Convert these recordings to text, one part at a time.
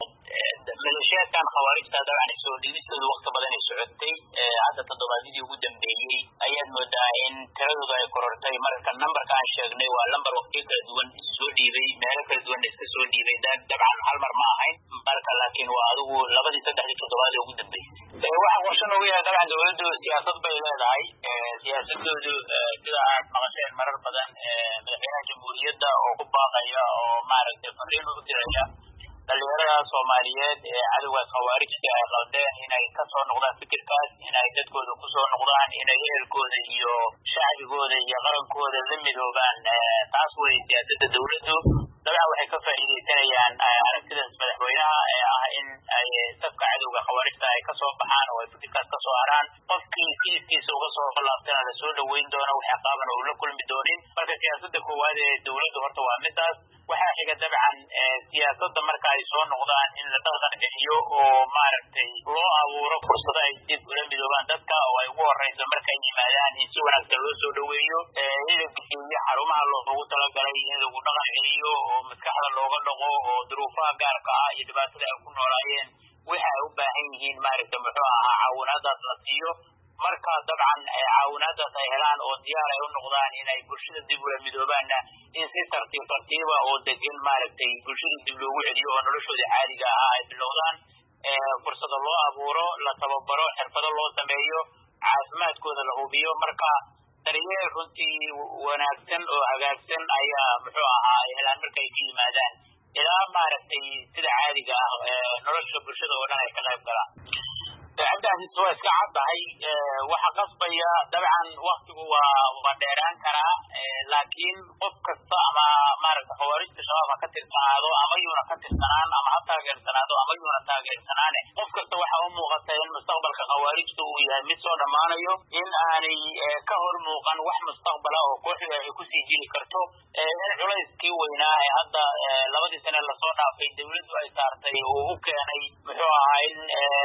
maleeshiyaadkan khawaarijta dabcan soo dhiibistooda wakti badan ay socotay hadda toddobaadyadii ugu dambeeyey ayaad moodaa in tiradooda ay korortay marka nambarka aan sheegnay waa lambar waktiyo kala duwan soo dhiibay meelo kala duwan iska soo dhiibay dabcan hal mar ma ahayn marka laakiin waa adigu labadii saddexdii toddobaad ee ugu dambeysay waxaa qorshe noogu yahay dabcan dowladdu siyaasad bay leedahay siyaasadoodu sida aad maqasheen marar badan madaxweynaha jamhuuriyadda oo ku baaqaya oo maaragtay fariin u diraya dhalinyarada soomaaliyeed ee cadowgaas khawaarijta ay qaldeen inay kasoo noqdaan fikirkaas inay dadkooda kusoo noqdaan inay ehelkooda iyo shacbigooda iyo qarankooda la midoobaan taas wey siyaasadda dowladdu dabcan waxay ka faa'iidaysanayaan aragtidaas madaxweynaha ee ah in ay safka cadowga khawaarijta ay kasoo baxaan oo ay fikirkaas kasoo haraan qofkii kiiskiisa uga soo fallaabtana lasoo dhaweyn doono wax ciqaaban oo la kulmi doonin marka siyaasadda koowaad ee dowladdu horta waa midaas waxaa xiga dabcan siyaasadda marka ay soo noqdaan in la dhaqan bixiyo oo maaragtay loo abuuro fursado ay dib ula midoobaan dadka oo ay ugu horeyso markay yimaadaan in si wanaagsan loo soo dhaweeyo in la bixiyo xarumaha loogu talagalay in lagu dhaqan celiyo oo maskaxda looga dhaqo oo duruufaha gaarka ah iyo dhibaatada ay ku noolaayeen waxa ay u baahan yihiin maaragtay muxuu ahaa caawinaadaas la siiyo marka dabcan caawinaadaas ay helaan oo diyaar ay u noqdaan inay bulshada dib ula midoobaanna in si tartiib tartiiba oo degan maaragtay bulshada dib loogu celiyo oo noloshooda caadiga ahaa ay bilowdaan fursado loo abuuro la tababaro xirfado loo sameeyo caafimaadkooda la hubiyo marka daryeel runtii wanaagsan oo hagaagsan ayaa muxuu ahaa ay helaan markay ka yimaadaan ilaa maaragtay sida caadiga ah nolosha bulshada oo dhan ay ka qayb galaan cabdaasiis waa iska caddahay waxa qasbaya dabcan waktigu waa waa dheeraan karaa laakiin qof kasta ama maaragta khawaarijta shabaab ha ka tirsanaado ama yuuna ka tirsanaan ama ha taageersanaado ama yuuna taageersanaane qof kasta waxa u muuqata in mustaqbalka khawaarijta uu yahay mid soo dhammaanayo in aanay ka hor muuqan wax mustaqbala oo kooxda ay kusii jiri karto in culayskii weynaa ee hadda labadii sane lasoo dhaafay dawladdu ay saartay uu u keenay muxuu ahaa in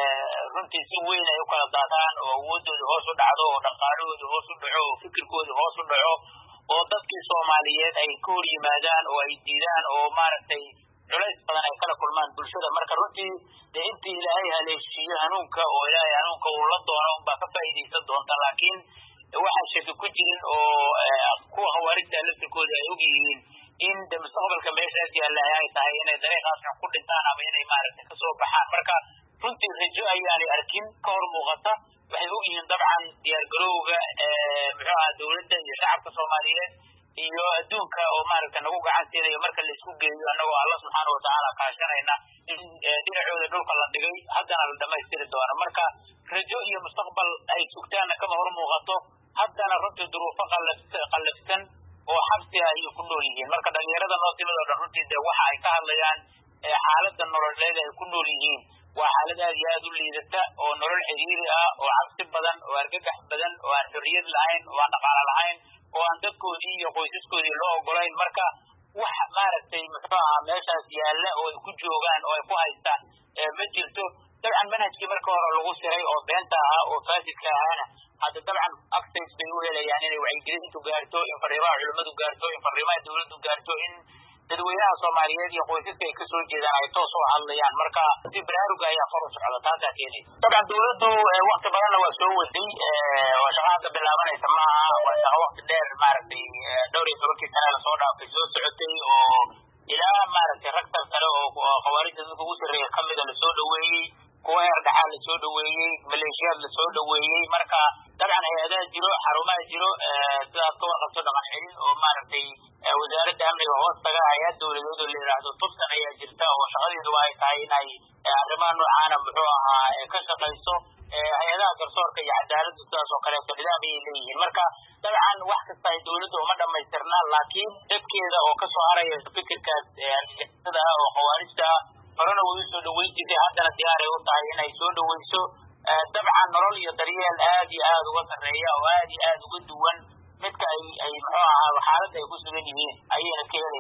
runtii si weyn ay u kala daataan oo awoodooda hoos u dhacdo oo dhaqaalahooda hoos u dhaco oo fikirkooda hoos u dhaco oo dadkii soomaaliyeed ay ka hor yimaadaan oo ay diidaan oo maaragtay culays badan ay kala kulmaan bulshada marka runtii dee intii ilaahay haleeshiiyo hanuunka oo ilaahay hanuunka uu la doono unbaa ka faa'iidaysan doonta laakiin waxaan shaki ku jirin oo kuwa khawaarijta laftirkooda ay og yihiin in de mustaqbalka meeshaas yaalla ay tahay inay dariiqaasna ku dhintaan ama inay maaragtay kasoo baxaan marka runtii rajo ayaanay arkin ka hor muuqata waxay og yihiin dabcan diyaargarowga muxuu aha dowladda iyo shacabka soomaaliyeed iyo adduunka oo maaragta nagu gacan siinayo marka la isku geeyo annagoo alla subxaana watacaala kaashanayna in dhinacooda dhulka la dhigay haddana la dhamaystiri doono marka rajo iyo mustaqbal ay sugtaanna kama hor muuqato haddana runtii duruufo qallafsan oo xabsi ah ayay ku nool yihiin marka dhalinyarada noo timid oo dhan runtii dee waxa ay ka hadlayaan xaaladda nololeed ay ku nool yihiin waa xaalad aad iyo aad u liidata oo nolol xiriiri ah oo cabsi badan oo argagax badan oo aan xorriyad lahayn oo aan dhaqaalo lahayn oo aan dadkoodii iyo qoysaskoodii loo ogolayn marka wax maaragtay muxuu ahaa meeshaas yaalla oo ay ku joogaan oo ay ku haystaan ma jirto dabcan manhajkii marka hore lagu siray oo beenta ahaa oo faasidka ahaana hadda dabcan access bay u helayaan inay wacyigelintu gaarto in fariimaha culimmadu gaarto in fariimaha dowladdu gaarto in dadweynaha soomaaliyeed iyo qoysaska ay kasoo jeedaan ay toos u hadlayaan marka si baraaruga ayaa kor u socda taasaa keenaysa dabcan dowladdu wakti badanna waa soo waday oo shaqa hadda bilaabanaysa maaha waa shaqa wakti dheer maaragtay dhowr iyo tobankii sane lasoo dhaafay soo socotay oo ilaa maaragtay rag tarsare oo khawaarijda dadka ugu sarreeya kamida lasoo dhaweeyey kuwa heer dhaxaa lasoo dhaweeyey maleeshiyaad lasoo dhaweeyey marka dabcan hay-adaha jiro xarumaha jiro sidaad ka warqabto dhaqan celin oo maaragtay wasaaradda amniga hoos taga hay-ad dowladeed oo la yidhaahdo tubsan ayaa jirta oo shaqadeeduba ay tahay inay arrimaha noocaana muxuu ahaa ka shaqayso hay-adaha garsoorka iyo cadaaladdu sidaas oo kaleeto nidaam ayay leeyihiin marka dabcan wax kasta ay dowladda uma dhamaystirna laakiin dadkeeda oo kasoo haraya fikirkaas argagixisada ah oo khawaarijta ah horena way usoo dhaweyn jirtay haddana diyaaray u tahay inay soo dhaweyso dabcan nolol iyo daryeel aad iyo aad uga sarreeya oo aad iyo aad uga duwan midka ay ay muxuu ahaa xaaladda ay ku sugan yihiin ayayna ka helay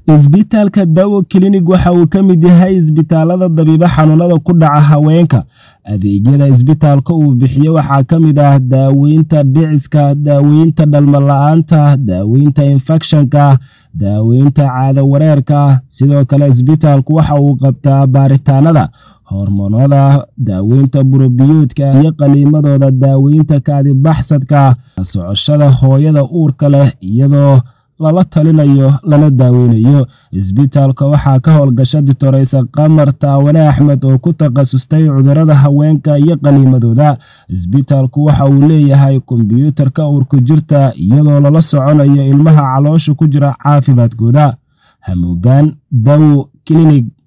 isbitaalka dawo kilinig waxa uu ka mid yahay isbitaalada dabiibo xanuunada ku dhaca haweenka adeegyada isbitaalka uu bixiyo waxaa ka mid ah daaweynta dhiciska daaweynta dhalmala-aanta daaweynta infekshanka daaweynta caado wareerka sidoo kale isbitaalku waxa uu qabtaa baaritaanada hormoonada daaweynta burobiyoodka iyo qaliimadooda daaweynta kaadibaxsadka socoshada hooyada uurka leh iyadoo lala talinayo lana daaweynayo isbitaalka waxaa ka howlgasha ditoreysa qamar taawane axmed oo ku takhasustay cudurada haweenka iyo qaliimadooda isbitaalku waxa uu leeyahay kombyuutarka uurku jirta iyadoo lala soconayo ilmaha caloosha ku jira caafimaadkooda hamuugaan dawo kilinig